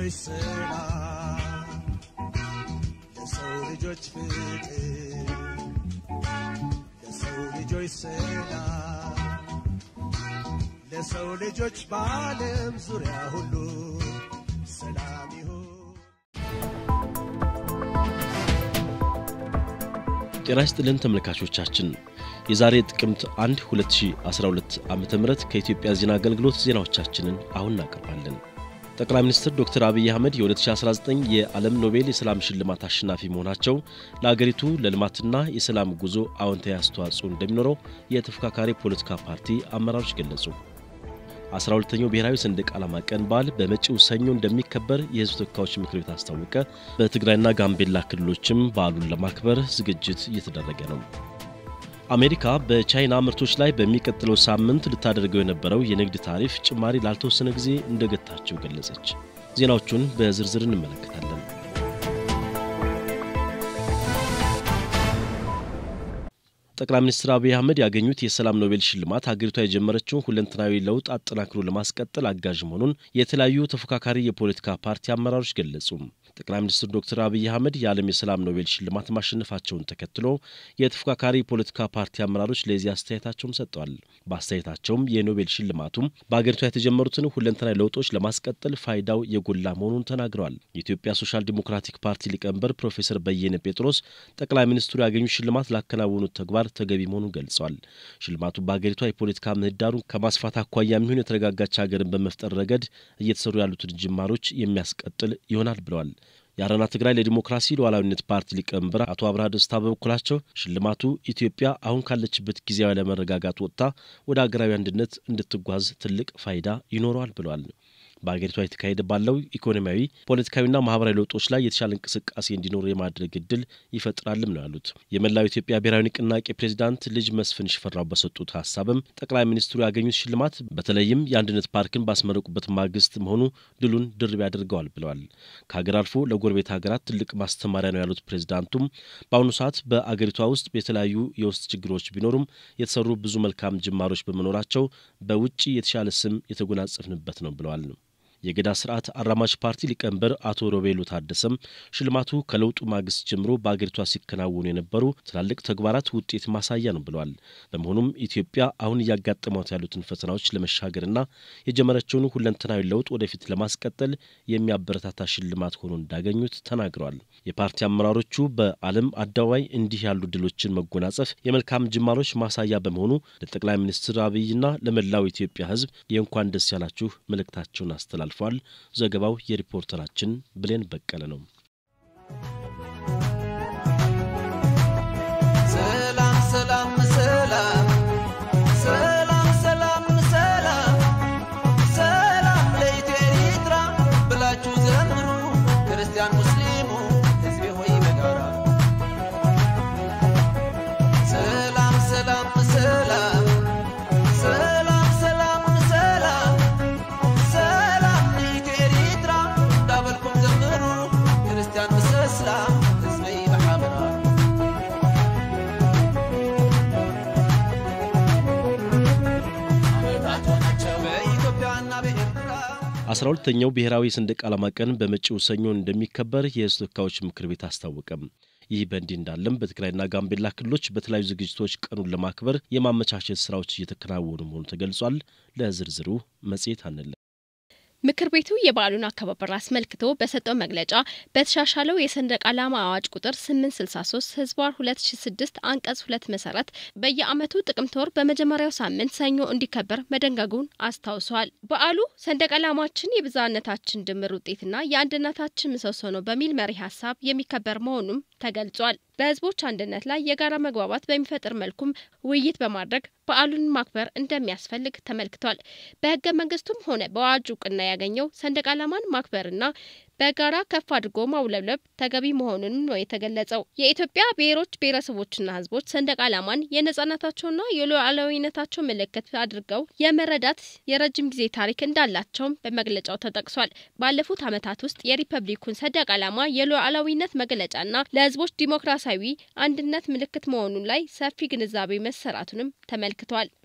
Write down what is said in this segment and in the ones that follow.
ልጆች ሰላም ለሰው ልጆች ፍቅር ለሰው ልጆች ሰላም ለሰው ልጆች በዓለም ዙሪያ ሁሉ ሰላም ይሁን። ጤና ይስጥልን ተመልካቾቻችን፣ የዛሬ ጥቅምት 1 2012 ዓ ም ከኢትዮጵያ ዜና አገልግሎት ዜናዎቻችንን አሁን እናቀርባለን። ጠቅላይ ሚኒስትር ዶክተር አብይ አህመድ የ2019 የዓለም ኖቤል የሰላም ሽልማት አሸናፊ መሆናቸው ለአገሪቱ ለልማትና የሰላም ጉዞ አዎንታዊ አስተዋጽኦ እንደሚኖረው የተፎካካሪ ፖለቲካ ፓርቲ አመራሮች ገለጹ። 12ኛው ብሔራዊ ሰንደቅ ዓላማ ቀን በዓል በመጪው ሰኞ እንደሚከበር የሕዝብ ተወካዮች ምክር ቤት አስታወቀ። በትግራይና ጋምቤላ ክልሎችም በዓሉን ለማክበር ዝግጅት እየተደረገ ነው። አሜሪካ በቻይና ምርቶች ላይ በሚቀጥለው ሳምንት ልታደርገው የነበረው የንግድ ታሪፍ ጭማሪ ላልተወሰነ ጊዜ እንደገታቸው ገለጸች። ዜናዎቹን በዝርዝር እንመለከታለን። ጠቅላይ ሚኒስትር አብይ አህመድ ያገኙት የሰላም ኖቤል ሽልማት ሀገሪቷ የጀመረችውን ሁለንተናዊ ለውጥ አጠናክሮ ለማስቀጠል አጋዥ መሆኑን የተለያዩ ተፎካካሪ የፖለቲካ ፓርቲ አመራሮች ገለጹ። ጠቅላይ ሚኒስትር ዶክተር አብይ አህመድ የዓለም የሰላም ኖቤል ሽልማት ማሸነፋቸውን ተከትሎ የተፎካካሪ የፖለቲካ ፓርቲ አመራሮች ለዚህ አስተያየታቸውን ሰጥተዋል። በአስተያየታቸውም የኖቤል ሽልማቱም በሀገሪቷ የተጀመሩትን ሁለንተናዊ ለውጦች ለማስቀጠል ፋይዳው የጎላ መሆኑን ተናግረዋል። የኢትዮጵያ ሶሻል ዲሞክራቲክ ፓርቲ ሊቀመንበር ፕሮፌሰር በየነ ጴጥሮስ ጠቅላይ ሚኒስትሩ ያገኙት ሽልማት ላከናወኑት ተግባር ተገቢ መሆኑን ገልጸዋል። ሽልማቱ በሀገሪቷ የፖለቲካ ምህዳሩን ከማስፋት አኳያ የሚሆን የተረጋጋች ሀገርን በመፍጠር ረገድ እየተሰሩ ያሉትን ጅማሮች የሚያስቀጥል ይሆናል ብለዋል። የአረና ትግራይ ለዲሞክራሲ ሉዓላዊነት ፓርቲ ሊቀመንበር አቶ አብርሃ ደስታ በበኩላቸው ሽልማቱ ኢትዮጵያ አሁን ካለችበት ጊዜያዊ አለመረጋጋት ወጥታ ወደ ሀገራዊ አንድነት እንድትጓዝ ትልቅ ፋይዳ ይኖረዋል ብለዋል። በሀገሪቷ የተካሄደ ባለው ኢኮኖሚያዊ፣ ፖለቲካዊና ማህበራዊ ለውጦች ላይ የተሻለ እንቅስቃሴ እንዲኖር የማድረግ እድል ይፈጥራልም ነው ያሉት። የመላው ኢትዮጵያ ብሔራዊ ንቅናቄ ፕሬዚዳንት ልጅ መስፍን ሽፈራው በሰጡት ሀሳብም ጠቅላይ ሚኒስትሩ ያገኙት ሽልማት በተለይም የአንድነት ፓርክን ባስመረቁበት ማግስት መሆኑ ድሉን ድርብ ያደርገዋል ብለዋል። ከሀገር አልፎ ለጎረቤት ሀገራት ትልቅ ማስተማሪያ ነው ያሉት ፕሬዚዳንቱም በአሁኑ ሰዓት በአገሪቷ ውስጥ የተለያዩ የውስጥ ችግሮች ቢኖሩም የተሰሩ ብዙ መልካም ጅማሮች በመኖራቸው በውጭ የተሻለ ስም የተጎናጸፍንበት ነው ብለዋል። የገዳ ስርዓት አራማጅ ፓርቲ ሊቀመንበር አቶ ሮቤሉ ታደሰም ሽልማቱ ከለውጡ ማግስት ጀምሮ በአገሪቷ ሲከናወኑ የነበሩ ትላልቅ ተግባራት ውጤት ማሳያ ነው ብለዋል። በመሆኑም ኢትዮጵያ አሁን እያጋጠሟት ያሉትን ፈተናዎች ለመሻገርና የጀመረችውን ሁለንተናዊ ለውጥ ወደፊት ለማስቀጠል የሚያበረታታ ሽልማት ሆኖ እንዳገኙት ተናግረዋል። የፓርቲ አመራሮቹ በዓለም አደባባይ እንዲህ ያሉ ድሎችን መጎናጸፍ የመልካም ጅማሮች ማሳያ በመሆኑ ለጠቅላይ ሚኒስትር አብይና ለመላው ኢትዮጵያ ሕዝብ የእንኳን ደስ ያላችሁ መልእክታቸውን አስተላልፈዋል። አልፏል። ዘገባው የሪፖርተራችን ብሌን በቀለ ነው። ሰላም ሰላም ሰላም ሰላም ሰላም ሰላም ሰላም ለኢትዮጵያ ብላችሁ ዘምሩ ክርስቲያን ሙስሊሙ ሕዝቤ ሆይ በጋራ ሰላም ሰላም ሰላም ሰላም ሰላም ሰላም ሰላም ለኢትዮጵያ እንዳበልኩም ዘምሩ ክርስቲያን ምስ እስላም ሕዝበይ በሓበራ በኢትዮጵያና በኤርትራ አስራ ሁለተኛው ብሔራዊ ሰንደቅ ዓላማ ቀን በመጪው ሰኞ እንደሚከበር የሕዝብ ተወካዮች ምክር ቤት አስታወቀም። ይህ በእንዲህ እንዳለም በትግራይና ጋምቤላ ክልሎች በተለያዩ ዝግጅቶች ቀኑን ለማክበር የማመቻቸት ስራዎች እየተከናወኑ መሆኑ ተገልጿል። ለዝርዝሩ መጽሔት አንለ ምክር ቤቱ የበዓሉን አከባበር አስመልክቶ በሰጠው መግለጫ በተሻሻለው የሰንደቅ ዓላማ አዋጅ ቁጥር 863 ህዝባር 2006 አንቀጽ ሁለት መሰረት በየዓመቱ ጥቅምት ወር በመጀመሪያው ሳምንት ሰኞ እንዲከበር መደንገጉን አስታውሷል። በዓሉ ሰንደቅ ዓላማችን የብዝሃነታችን ድምር ውጤትና የአንድነታችን ምሰሶ ነው በሚል መሪ ሀሳብ የሚከበር መሆኑም ተገልጿል። በህዝቦች አንድነት ላይ የጋራ መግባባት በሚፈጥር መልኩም ውይይት በማድረግ በዓሉን ማክበር እንደሚያስፈልግ ተመልክቷል። በህገ መንግስቱም ሆነ በአዋጅ እውቅና ያገኘው ሰንደቅ ዓላማን ማክበርና በጋራ ከፍ አድርጎ ማውለብለብ ተገቢ መሆኑንም ነው የተገለጸው። የኢትዮጵያ ብሔሮች ብሔረሰቦችና ህዝቦች ሰንደቅ ዓላማን የነጻነታቸውና የሉዓላዊነታቸው ምልክት አድርገው የመረዳት የረጅም ጊዜ ታሪክ እንዳላቸውም በመግለጫው ተጠቅሷል። ባለፉት ዓመታት ውስጥ የሪፐብሊኩን ሰንደቅ ዓላማ የሉዓላዊነት መገለጫና ለህዝቦች ዲሞክራሲያዊ አንድነት ምልክት መሆኑን ላይ ሰፊ ግንዛቤ መሰራቱንም ተመልክቷል።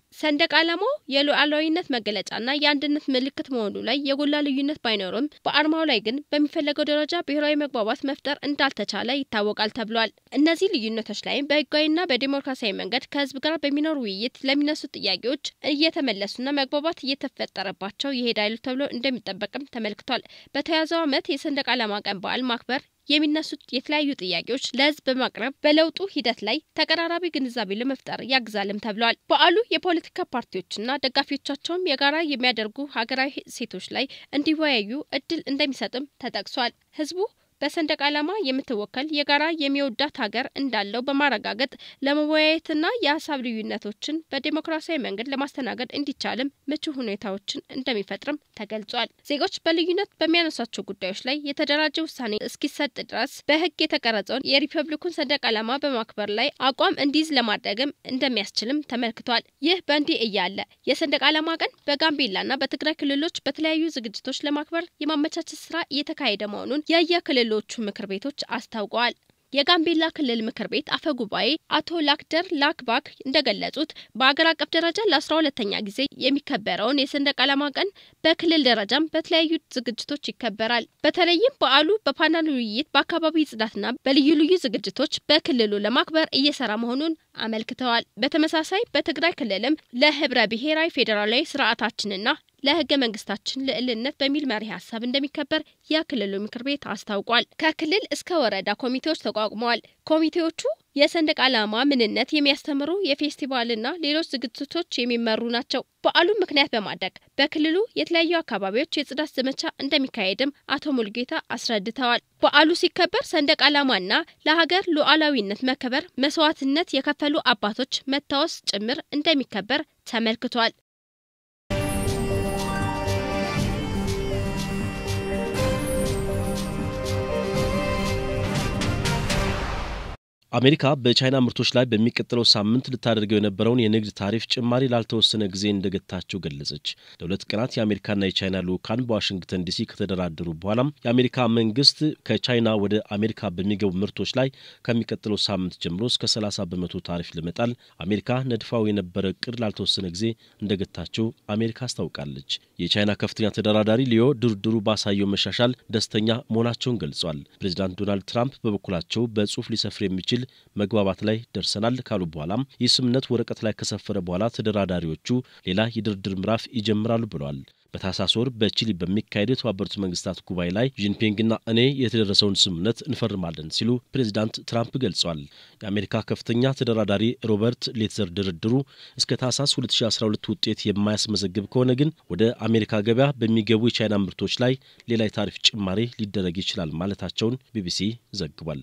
ሰንደቅ ዓላማው የሉዓላዊነት መገለጫና የአንድነት ምልክት መሆኑ ላይ የጎላ ልዩነት ባይኖርም በአርማው ላይ ግን በሚፈለገው ደረጃ ብሔራዊ መግባባት መፍጠር እንዳልተቻለ ይታወቃል ተብሏል። እነዚህ ልዩነቶች ላይም በህጋዊና በዲሞክራሲያዊ መንገድ ከህዝብ ጋር በሚኖር ውይይት ለሚነሱ ጥያቄዎች እየተመለሱና መግባባት እየተፈጠረባቸው ይሄዳሉ ተብሎ እንደሚጠበቅም ተመልክቷል። በተያዘው ዓመት የሰንደቅ ዓላማ ቀን በዓል ማክበር የሚነሱት የተለያዩ ጥያቄዎች ለህዝብ በማቅረብ በለውጡ ሂደት ላይ ተቀራራቢ ግንዛቤ ለመፍጠር ያግዛልም ተብለዋል። በዓሉ የፖለቲካ ፓርቲዎችና ደጋፊዎቻቸውም የጋራ የሚያደርጉ ሀገራዊ እሴቶች ላይ እንዲወያዩ እድል እንደሚሰጥም ተጠቅሷል። ህዝቡ በሰንደቅ ዓላማ የምትወከል የጋራ የሚወዳት ሀገር እንዳለው በማረጋገጥ ለመወያየትና የሀሳብ ልዩነቶችን በዴሞክራሲያዊ መንገድ ለማስተናገድ እንዲቻልም ምቹ ሁኔታዎችን እንደሚፈጥርም ተገልጿል። ዜጎች በልዩነት በሚያነሷቸው ጉዳዮች ላይ የተደራጀ ውሳኔ እስኪሰጥ ድረስ በህግ የተቀረጸውን የሪፐብሊኩን ሰንደቅ ዓላማ በማክበር ላይ አቋም እንዲይዝ ለማድረግም እንደሚያስችልም ተመልክቷል። ይህ በእንዲህ እያለ የሰንደቅ ዓላማ ቀን በጋምቤላና በትግራይ ክልሎች በተለያዩ ዝግጅቶች ለማክበር የማመቻቸት ስራ እየተካሄደ መሆኑን የየክልሎቹ ምክር ቤቶች አስታውቀዋል። የጋምቤላ ክልል ምክር ቤት አፈ ጉባኤ አቶ ላክደር ላክባክ እንደገለጹት በአገር አቀፍ ደረጃ ለአስራ ሁለተኛ ጊዜ የሚከበረውን የሰንደቅ ዓላማ ቀን በክልል ደረጃም በተለያዩ ዝግጅቶች ይከበራል። በተለይም በዓሉ በፓናል ውይይት፣ በአካባቢ ጽዳትና በልዩ ልዩ ዝግጅቶች በክልሉ ለማክበር እየሰራ መሆኑን አመልክተዋል። በተመሳሳይ በትግራይ ክልልም ለህብረ ብሔራዊ ፌዴራላዊ ስርዓታችንና ለህገ መንግስታችን ልዕልነት በሚል መሪ ሀሳብ እንደሚከበር የክልሉ ምክር ቤት አስታውቋል። ከክልል እስከ ወረዳ ኮሚቴዎች ተቋቁመዋል። ኮሚቴዎቹ የሰንደቅ ዓላማ ምንነት የሚያስተምሩ የፌስቲቫልና ሌሎች ዝግጅቶች የሚመሩ ናቸው። በዓሉን ምክንያት በማድረግ በክልሉ የተለያዩ አካባቢዎች የጽዳት ዘመቻ እንደሚካሄድም አቶ ሙልጌታ አስረድተዋል። በዓሉ ሲከበር ሰንደቅ ዓላማና ለሀገር ሉዓላዊነት መከበር መስዋዕትነት የከፈሉ አባቶች መታወስ ጭምር እንደሚከበር ተመልክቷል። አሜሪካ በቻይና ምርቶች ላይ በሚቀጥለው ሳምንት ልታደርገው የነበረውን የንግድ ታሪፍ ጭማሪ ላልተወሰነ ጊዜ እንደገታቸው ገለጸች። ለሁለት ቀናት የአሜሪካና የቻይና ልዑካን በዋሽንግተን ዲሲ ከተደራደሩ በኋላም የአሜሪካ መንግስት ከቻይና ወደ አሜሪካ በሚገቡ ምርቶች ላይ ከሚቀጥለው ሳምንት ጀምሮ እስከ 30 በመቶ ታሪፍ ለመጣል አሜሪካ ነድፋው የነበረ እቅድ ላልተወሰነ ጊዜ እንደገታቸው አሜሪካ አስታውቃለች። የቻይና ከፍተኛ ተደራዳሪ ሊዮ ድርድሩ ባሳየው መሻሻል ደስተኛ መሆናቸውን ገልጿል። ፕሬዚዳንት ዶናልድ ትራምፕ በበኩላቸው በጽሁፍ ሊሰፍር የሚችል መግባባት ላይ ደርሰናል ካሉ በኋላም ይህ ስምምነት ወረቀት ላይ ከሰፈረ በኋላ ተደራዳሪዎቹ ሌላ የድርድር ምዕራፍ ይጀምራሉ ብለዋል። በታህሳስ ወር በቺሊ በሚካሄደው የተባበሩት መንግስታት ጉባኤ ላይ ጂንፒንግና እኔ የተደረሰውን ስምምነት እንፈርማለን ሲሉ ፕሬዚዳንት ትራምፕ ገልጿል። የአሜሪካ ከፍተኛ ተደራዳሪ ሮበርት ሌትዘር ድርድሩ እስከ ታህሳስ 2012 ውጤት የማያስመዘግብ ከሆነ ግን ወደ አሜሪካ ገበያ በሚገቡ የቻይና ምርቶች ላይ ሌላ የታሪፍ ጭማሪ ሊደረግ ይችላል ማለታቸውን ቢቢሲ ዘግቧል።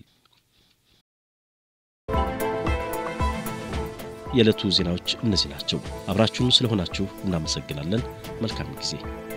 የዕለቱ ዜናዎች እነዚህ ናቸው። አብራችሁን ስለሆናችሁ እናመሰግናለን። መልካም ጊዜ